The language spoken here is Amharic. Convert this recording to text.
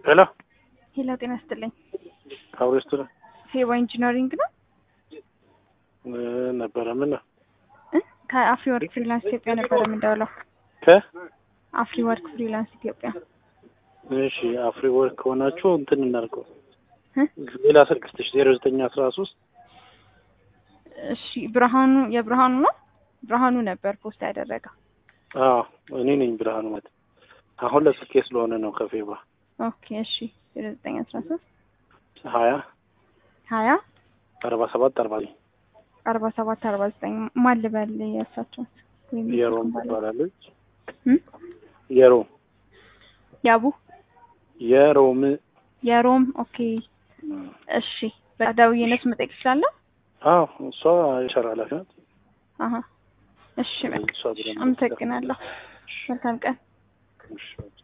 ሄሎ ሄሎ፣ ጤና ይስጥልኝ። አውሬስቱ ሄዋ ኢንጂነሪንግ ነው ነበረ። ምን ነው እ ከአፍሪ ወርክ ፍሪላንስ ኢትዮጵያ ነበረ የምንደውለው። ከ አፍሪ ወርክ ፍሪላንስ ኢትዮጵያ። እሺ አፍሪ ወርክ ከሆናችሁ እንትን እናድርገው። እ ሌላ ስልክ ስትሽ ዜሮ ዘጠኝ አስራ ሶስት እሺ ብርሃኑ የብርሃኑ ነው ብርሃኑ ነበር ፖስት ያደረገው። አዎ እኔ ነኝ ብርሃኑ ማለት አሁን ለስልኬ ስለሆነ ነው። ከፌባ ኦኬ እሺ ዜሮ ዘጠኝ አስራ ሶስት ሀያ ሀያ አርባ ሰባት አርባ ዘጠኝ አርባ ሰባት አርባ ዘጠኝ ማን ልበል የእሳቸውን ወይም የሮም ባለ- ትባላለች። እ? የሮም ያቡ የሮም የሮም ኦኬ እሺ በዳውዬነት መጠየቅ እችላለሁ? አዎ እሷ የሸራ ኃላፊ ናት። አሀ እሺ በቃ እሷ ብለን አመሰግናለሁ። መልካም ቀን። እሺ